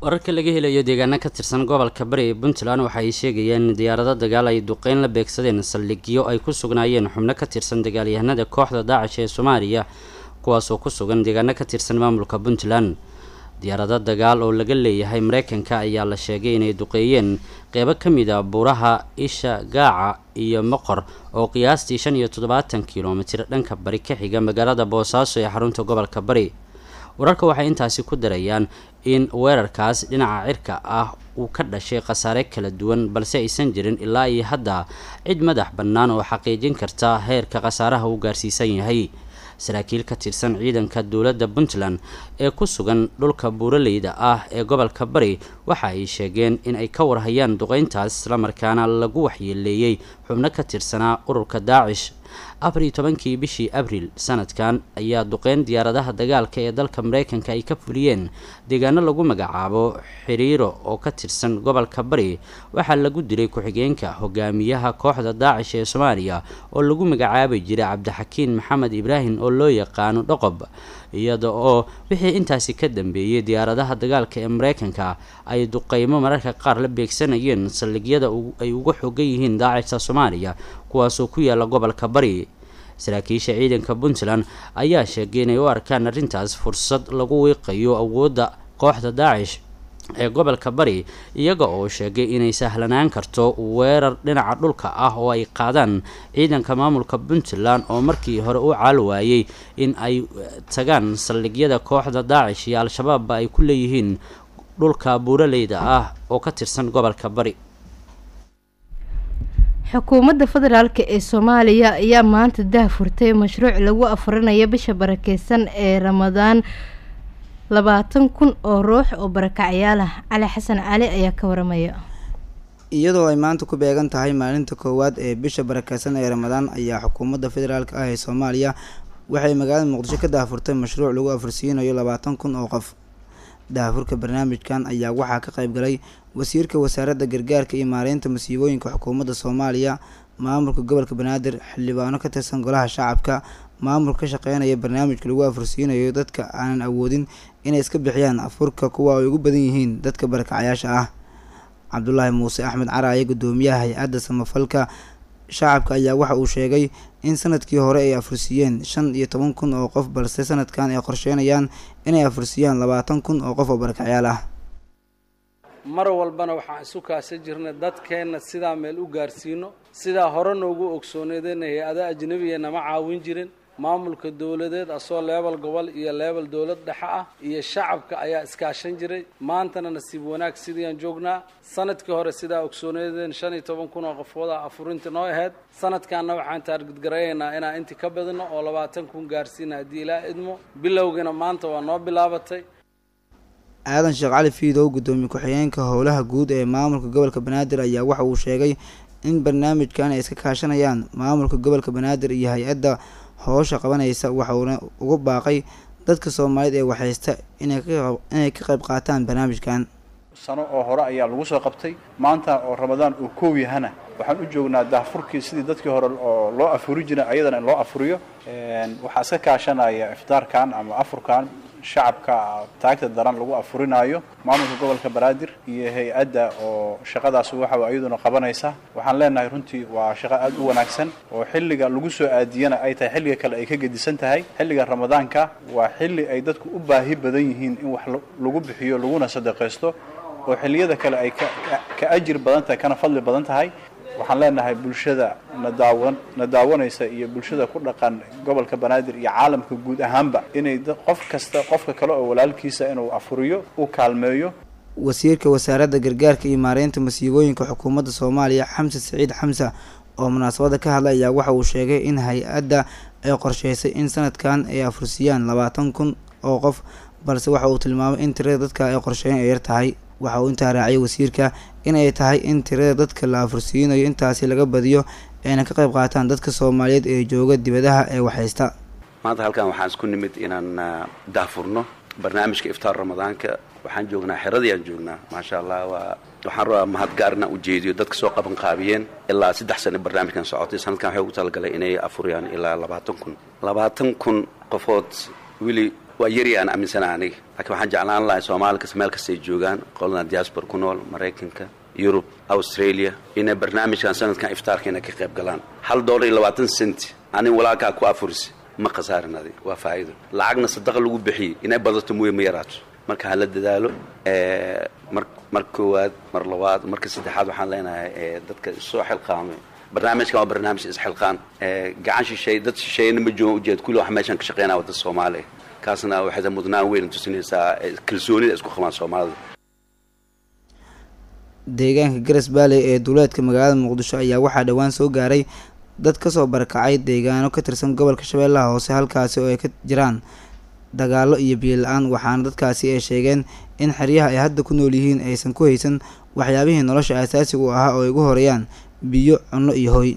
wararka laga helayo deegaano ka tirsan gobolka bari ee puntland waxa ay sheegayeen in diyaarado dagaal ay duqeyn la beegsadeen saldhigyo ay ku sugnaayeen xubno ka tirsan dagaalyahanada kooxda daacish ee soomaaliya kuwaasoo ku sugan deegaano ka tirsan maamulka puntland diyaarado dagaal oo laga leeyahay mareykanka ayaa la sheegay inay duqeeyeen qeybo ka mid a buuraha isha gaaca iyo moqor oo qiyaastii shan iyo toddobaatan kilomitir dhanka bari ka xiga magaalada boosaaso ee xarunta gobolka bari wararka waxay intaasi ku darayaan in weerarkaas dhinaca cirka ah uu ka dhashay khasaare kala duwan balse aysan jirin ilaa iyo hadda cid madax bannaan oo xaqiijin karta heerka khasaaraha uu gaarsiisan yahay saraakiil ka tirsan ciidanka dowladda puntland ee ku sugan dhulka buuraleyda ah ee gobolka bari waxa ay sheegeen in ay ka warhayaan duqeyntaas islamarkaana lagu waxyeeleeyey xubno ka tirsanaa ururka daacish afar iyo tobankii bishii abriil sanadkan ayaa duqeyn diyaaradaha dagaalka ee dalka mareykanka ay ka fuliyeen deegaano lagu magacaabo xiriiro oo ka tirsan gobolka bari waxaa lagu dilay ku-xigeenka hogaamiyaha kooxda daacish ee soomaaliya oo lagu magacaabi jiray cabdixakiin maxamed ibraahim oo loo yaqaano dhoqob iyada oo wixii intaasi ka dambeeyey diyaaradaha dagaalka ee mareykanka ay duqeymo mararka qaar la beegsanayeen saldhigyada ay uga xogan yihiin daacishta soomaaliya kuwaasoo ku yaala gobolka bari saraakiisha ciidanka puntland ayaa sheegay inay u arkaan arrintaas fursad lagu wiiqayo awoodda kooxda daacish ee gobolka bari iyaga oo sheegay inay sahlanaan karto weerar dhinaca dhulka ah oo ay qaadaan ciidanka maamulka puntland oo markii hore u caal waayey in ay tagaan saldhigyada kooxda daacish iyo al-shabaabba ay ku leeyihiin dhulka buuraleyda ah oo ka tirsan gobolka bari xukuumadda federaalk ee soomaaliya ayaa maanta dah furtay mashruuc lagu afurinayo bisha barakeysan ee ramadaan labaatan kun oo ruux oo barakacyaal ah cali xasan cali ayaa ka waramaya iyadoo ay maanta ku beegan tahay maalinta koowaad ee bisha barakeysan ee ramadaan ayaa xukuumadda federaalk ah ee soomaaliya waxay magaalada muqdisho ka daahfurtay mashruuc lagu afursiinayo labaatan kun oo qof daahfurka barnaamijkan ayaa waxaa ka qayb galay wasiirka wasaaradda gargaarka iyo maareynta masiibooyinka xukuumadda soomaaliya maamulka gobolka banaadir xildhibaano ka tirsan golaha shacabka maamulka ka shaqeynaya barnaamijka lagu afursiinayo dadka aanan awoodin inay iska bixiyaan afurka kuwa ay ugu badan yihiin dadka barakacyaasha ah cabdulaahi muuse axmed caraaye gudoomiyaha hay-adda samafalka shacabka ayaa waxa uu sheegay in sanadkii hore ay afursiiyeen shan iyo toban kun oo qof balse sanadkan ay qorsheynayaan inay afursiiyaan labaatan kun oo qof oo barakacyaal ah mar walbana waxaan isu kaashan jirnay dadkeenna sidaa meel u gaarsiino sidaa hore noogu ogsooneedeen hay-ada ajnabiya nama caawin jirin maamulka dowladeed asoo leebel gobol iyo leebel dowlad dhexe ah iyo shacabka ayaa iskaashan jiray maantana nasiib wanaag sidiiaan joognaa sanadkii hore sidaa ogsooneedeen shan iyo toban kun oo qofooda afurinta noo ahayd sanadkanna waxaan taargudgarayaynaa inaan intii ka badino oo labaatan kun gaarsiina haddii ilaa idmo bilowgiina maanta waa noo bilaabatay aadan sheekh cali fiidow gudoomiye ku-xigeenka howlaha guud ee maamulka gobolka banaadir ayaa waxa uu sheegay in barnaamijkan ay iska kaashanayaan maamulka gobolka banaadir iyo hay-adda howsha qabanaysa waxauna ugu baaqay dadka soomaaliyeed ee waxhaysta inay ka qayb qaataan barnaamijkan sano oo hore ayaa lagu soo qabtay maanta oo ramadaan uu koow yahana waxaan u joognaa daahfurkii sidii dadkii hore oo loo afuri jiray ayadana in loo afuriyo waxaa iska kaashanaya iftaarkan ama afurkan shacabka taagta daran lagu afurinaayo maamulka gobolka banaadir iyo hay-adda oo shaqadaas waxa iyaduna qabanaysa waxaan leenahay runtii waa shaqo aad u wanaagsan oo xilliga lagu soo aadiyana ay tahay xilliga kale ay ka gedisan tahay xilliga ramadaanka waa xilli ay dadku u baahi badan yihiin in wax lagu bixiyo laguna sadaqaysto oo xilliyada kale ay ka ajir badan tahay kana fadli badan tahay waxaan leenahay bulshada nadaawan na daawanaysa iyo bulshada ku dhaqan gobolka banaadir iyo caalamka guud ahaanba inay qof kasta qofka kale oo walaalkiisa inuu afuriyo u kaalmeeyo wasiirka wasaaradda gargaarka iyo maareynta masiibooyinka xukuumadda soomaaliya xamse saciid xamse oo munaasabadda ka hadlay ayaa waxa uu sheegay in hay-adda ay qorsheysay in sanadkan ay afursiiyaan labaatan kun oo qof balse waxa uu tilmaamay in tirada dadka ay qorsheyn ay yar tahay waxa uu intaa raaciyay wasiirka inay tahay in tirada dadka la afursiinayo intaasi laga badiyo ayna ka qayb qaataan dadka soomaaliyeed ee jooga dibadaha ee waxhaysta maanta halkan waxaan isku nimid inaan daafurno barnaamijka iftaar ramadaanka waxaan joognaa xeradii aan joognaa maasha allah waa waxaan rabaa mahadgaar inaan ujeediyo dadka soo qaban qaabiyeen ilaa saddex sano barnaamijkan socotay sanadkan waxay ugu talagalay inay afuriyaan ilaa labaatan kun labaatan kun qofood weli waa yari aan aaminsana aniga laakiin waxaan jeclaan lahay soomaali kas meel kastay joogaan qolana diaspora ku nool maraykanka yurub australia inay barnaamijkan sanadkan iftaarka inay ka qayb galaan hal dollar iyo labaatan cent anin walaalkaa ku afurisi ma khasaarin adi waa faa'iido lacagna sadaqa lagu bixiyey inay badato mooye ma yaraato marka hala dadaalo mar mar koowaad mar labaad marka saddexaad waxaan leenahay dadka soo xilqaamay barnaamijkan waa barnaamij isxilqaan gacan shisheey dad shisheeyana ma joogan ujeed kulli wax meeshan ka shaqeynaya wadda soomaaliya kaasna waxay mudnaan weyn tusinaysaa kalsoonida isku qabaan soomaalida deegaanka garas baaley ee duuleedka magaalada muqdisho ayaa waxaa dhowaan soo gaaray dad kasoo barakacay deegaano ka tirsan gobolka shabeellaha hoose halkaasi oo ay ka jiraan dagaalo iyo biyo la-aan waxaana dadkaasi ay sheegeen in xeryaha ay hadda ku nool yihiin aysan ku haysan waxyaabihii nolosha asaasiga u ahaa oo ay ugu horeeyaan biyo cunno iyo hoy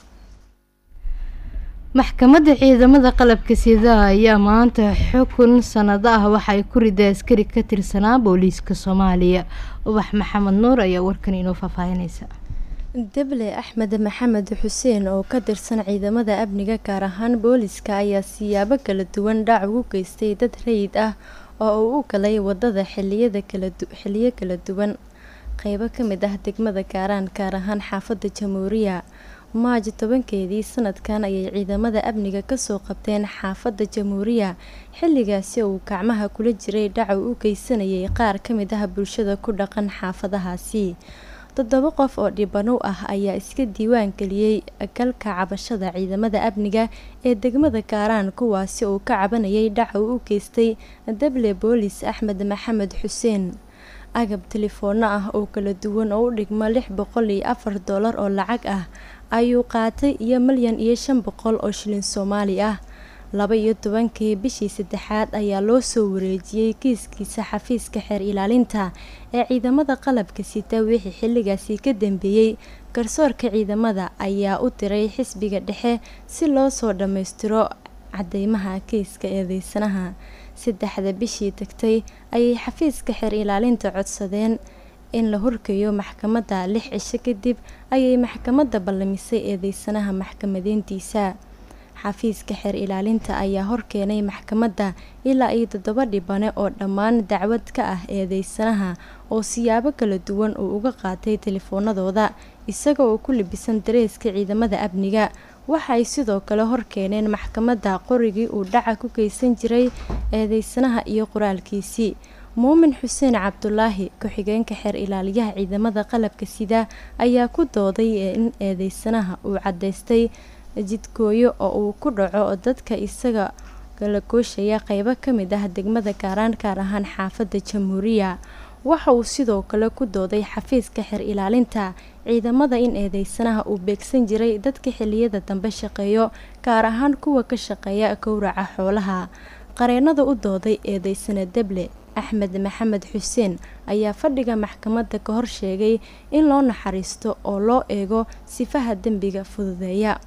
maxkamadda ciidamada qalabka sidaha ayaa maanta xukun sanado ah waxa ay ku riday askari ka tirsanaa booliiska soomaaliya ubax maxamed nuur ayaa warkan inoo faahfaahinaysa deble axmed maxamed xuseen oo ka tirsan ciidamada amniga gaar ahaan booliska ayaa siyaabo kala duwan dhac ugu geystay dad rayid ah oo uu u galay wadada xiliyada xiliyo kala duwan qeybo ka mid ah degmada gaaraan gaar ahaan xaafadda jamhuuriya maajo tobankeedii sanadkan ayay ciidamada amniga kasoo qabteen xaafadda jamhuuriya xilligaasi uu gacmaha kula jiray dhaca u geysanayay qaar ka mid ah bulshada ku dhaqan xaafadahaasi toddoba qof oo dhibano ah ayaa iska diiwaan geliyey galka cabashada ciidamada amniga ee degmada gaaraan kuwaasi uu ka cabanayay dhaca u geystay dable boolis axmed maxamed xuseen agab telefoona ah oo kala duwan oo u dhigmo lix boqol iyo afar dollar oo lacag ah ayuu qaatay iyo milyan iyo shan boqol oo shilin soomaali ah laba iyo tobankii bishii saddexaad ayaa loo soo wareejiyey kiiskiisa xafiiska xeer ilaalinta ee ciidamada qalabka sita wixii xilligaasi ka dambeeyey garsoorka ciidamada ayaa u diray xisbiga dhexe si loo soo dhammaystiro cadeymaha kiiska eedeysanaha saddexda bishii tagtay ayay xafiiska xeer ilaalinta codsadeen in la horgeeyo maxkamadda lix cisho kadib ayay maxkamadda ballamisay eedeysanaha maxkamadeyntiisa xafiiska xeer ilaalinta ayaa horkeenay maxkamadda ilaa iyo toddoba dhibane oo dhammaan dacwad ka ah eedeysanaha oo siyaabo kala duwan uu uga qaatay telefoonadooda isaga oo ku libisan dareeska ciidamada amniga waxa ay sidoo kale horkeeneen maxkamadda qorigii uu dhaca ku geysan jiray eedeysanaha iyo qoraalkiisii muumin xuseen cabdulaahi ku-xigeenka xeer ilaaliyaha ciidamada qalabka sida ayaa ku dooday in eedeysanaha uu cadaystay jidkooyo oo uu ku dhaco dadka isaga kala gooshaya qeybo ka mid ah degmada gaaraan gaar ahaan xaafadda jamhuuriya waxa uu sidoo kale ku dooday xafiiska xeer ilaalinta ciidamada in eedeysanaha uu beegsan jiray dadka xiliyada dambe shaqeeyo gaar ahaan kuwa ka shaqeeya gowraca xoolaha qareenada u dooday eedeysana deble axmed maxamed xuseen ayaa fadhiga maxkamadda ka hor sheegay in loo naxariisto oo loo eego sifaha dembiga fududeeya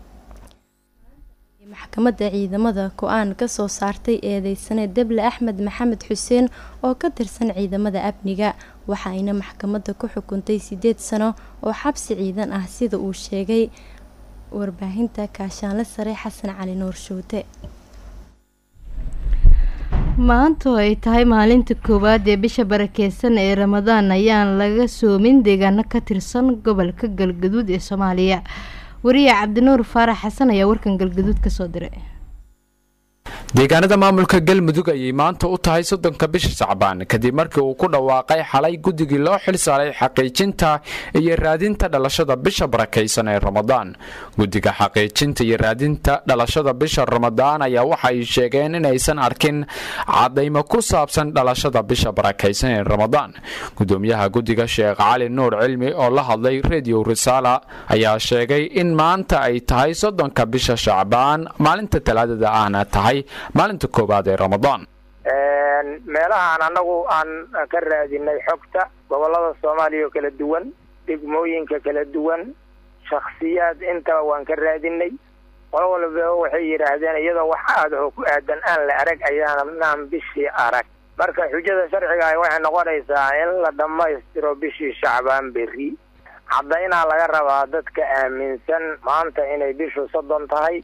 maxkamadda ciidamada go-aan kasoo saartay eedeysane deble axmed maxamed xuseen oo ka tirsan ciidamada amniga waxa ayna maxkamadda ku xukuntay sideed sano oo xabsi ciidan ah sida uu sheegay warbaahinta kaashaanle sare xasan cali nuur shuute maanta oo ay tahay maalinta koowaad ee bisha barakeysan ee ramadaan ayaan laga soomin deegaano ka tirsan gobolka galgaduud ee soomaaliya wariye cabdinuur faarax xasan ayaa warkan galgaduud kasoo diray deegaanada maamulka galmudug ayay maanta u tahay soddonka bisha sacbaan kadib markii uu ku dhawaaqay xalay guddigii loo xil saaray xaqiijinta iyo raadinta dhalashada bisha barakaysan ee ramadaan guddiga xaqiijinta iyo raadinta dhalashada bisha ramadaan ayaa waxa ay sheegeen inaysan arkin cadaymo ku saabsan dhalashada bisha barakaysan ee ramadaan gudoomiyaha guddiga sheekh cali nuur cilmi oo la hadlay redio risaala ayaa sheegay in maanta ay tahay soddonka bisha shacbaan maalinta talaadada ahna tahay maalinta koowaad ee ramadaan meelahaan annagu aan ka raadinay xogta gobollada soomaaliya oo kala duwan degmooyinka kala duwan shakhsiyaad intaba waan ka raadinay qolo walba waxay yidhaahdeen iyadoo wax aadaho ku aadan aan la arag ayaanaan bishii arag marka xujada sharciga ah waxay noqonaysaa in la dhammaystiro bishii shacbaan berri caddaynaa laga rabaa dadka aaminsan maanta inay bishu soddon tahay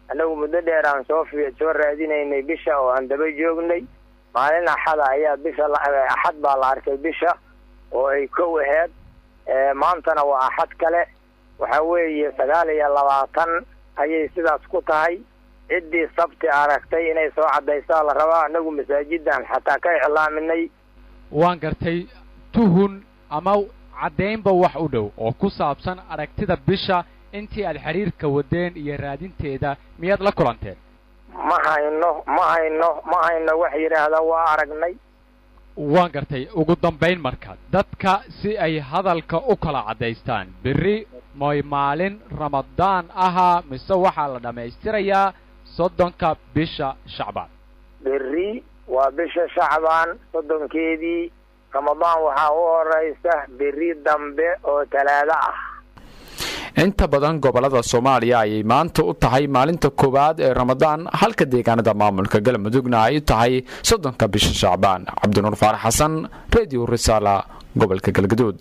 annagu muddo dheer aan soo fi soo raadinaynay bisha oo aan daba joognay maalin axada ayaa bisha axad baa la arkay bisha oo ay kow aheyd maantana waa axad kale waxa weeye sagaal iyo labaatan ayay sidaas ku tahay ciddii sabti aragtay inay soo caddaysaa la rabaa annagu masaajidaan xataa ka iclaaminay waan gartay tuhun ama caddaynba wax u dhow oo ku saabsan aragtida bisha intii aad xidhiirka wadeen iyo raadinteeda miyaad la kulanteen ma hayno ma hayno ma hayno wax yidhaahda waa aragnay waan gartay ugu dambayn marka dadka si ay hadalka u kala caddaystaan berri moy maalin ramadaan ahaa mise waxaa la dhammaystirayaa soddonka bisha shacbaan berri waa bisha shacbaan soddonkeedii ramadaan waxaa u horaysa berri dambe oo talaado ah inta badan gobolada soomaaliya ayay maanta u tahay maalinta koowaad ee ramadaan halka deegaanada maamulka galmudugna ay u tahay soddonka bisha shacbaan cabdinuur faarax xasan radio risaala gobolka galgaduud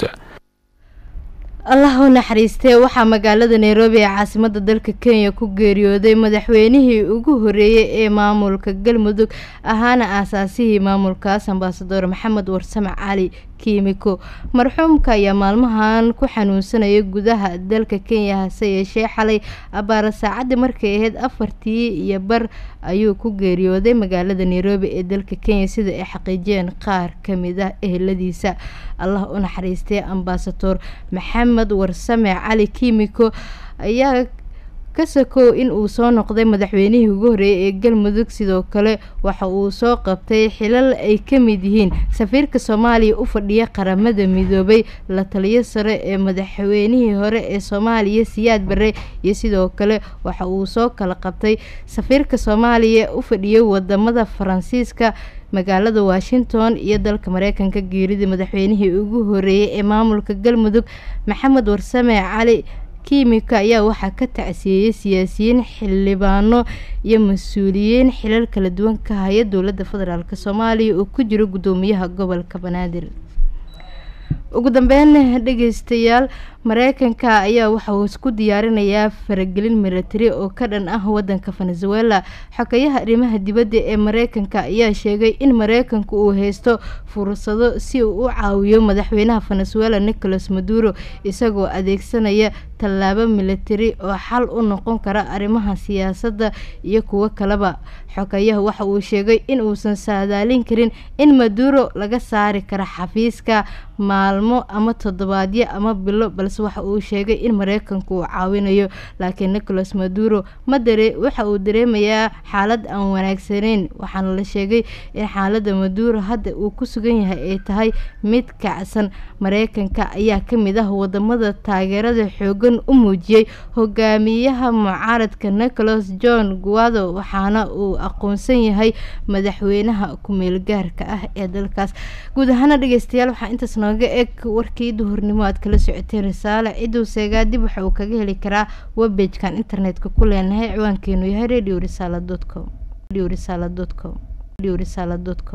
allah u naxariistee waxaa magaalada nairobi ee caasimada dalka kenya ku geeriyooday madaxweynihii ugu horeeyey ee maamulka galmudug ahaana aasaasihii maamulkaas ambasador maxamed warsame cali kiimiko marxuumka ayaa maalmahan ku xanuunsanaya gudaha dalka kenya hase yeeshee xalay abaara saacadii markay ahayd afartii iyo bar ayuu ku geeriyooday magaalada nairobi ee dalka kenya sida ay xaqiijiyeen qaar kamid ah eheladiisa allah u naxariistay ambasador maxamed warsame cali kiimiko ayaa ka sakow in uu soo noqday madaxweynihii ugu horreeyay ee galmudug sidoo kale waxa uu soo qabtay xilal ay ka mid yihiin safiirka soomaaliya u fadhiya qaramada midoobay la taliyo sare ee madaxweynihii hore ee soomaaliya siyaad bare iyo sidoo kale waxa uu soo kala qabtay safiirka soomaaliya u fadhiyay wadamada faransiiska magaalada washington iyo dalka mareykanka geeridii madaxweynihii ugu horeeyay ee maamulka galmudug maxamed warsame cali kiimika ayaa waxaa ka tacsiyeeyey siyaasiyiin xildhibaano iyo mas-uuliyiin xilal kala duwan ka haya dowladda federaalk soomaaliya oo ku jiro guddoomiyaha gobolka banaadir ugu dambeyn dhegeystayaal mareykanka ayaa waxa uu isku diyaarinayaa faragelin milatari oo ka dhan ah wadanka venezuela xogeyaha arrimaha dibadda ee mareykanka ayaa sheegay in mareykanka uu haysto fursado si uu u caawiyo madaxweynaha venezuela nicolas maduro isagoo adeegsanaya tallaabo milatari oo xal u noqon kara arrimaha siyaasadda iyo kuwo kaleba xogeyaha waxa uu sheegay in uusan saadaalin karin in maduro laga saari karo xafiiska maalmo ama toddobaadyo ama bilo balse waxa uu sheegay in mareykanku uu caawinayo laakiin nicolas maduro madare waxa uu dareemayaa xaalad aan wanaagsaneyn waxaana la sheegay in xaalada maduro hadda uu ku sugan yahay ay tahay mid kacsan mareykanka ayaa kamid ah wadamada taageerada xoogan u muujiyey hogaamiyaha mucaaradka nicolas john guado waxaana uu aqoonsan yahay madaxweynaha ku-meelgaarka ah ee dalkaas guud ahaana dhegeystayaal waxaa intaas nooga eg warkii duhurnimo aad kala socoteen risaale ciduu seegaa dib waxa uu kaga heli karaa webbagekan internetka ku leenahay ciwaankeenu yahay radio risaala com radio risaala com radio risaala com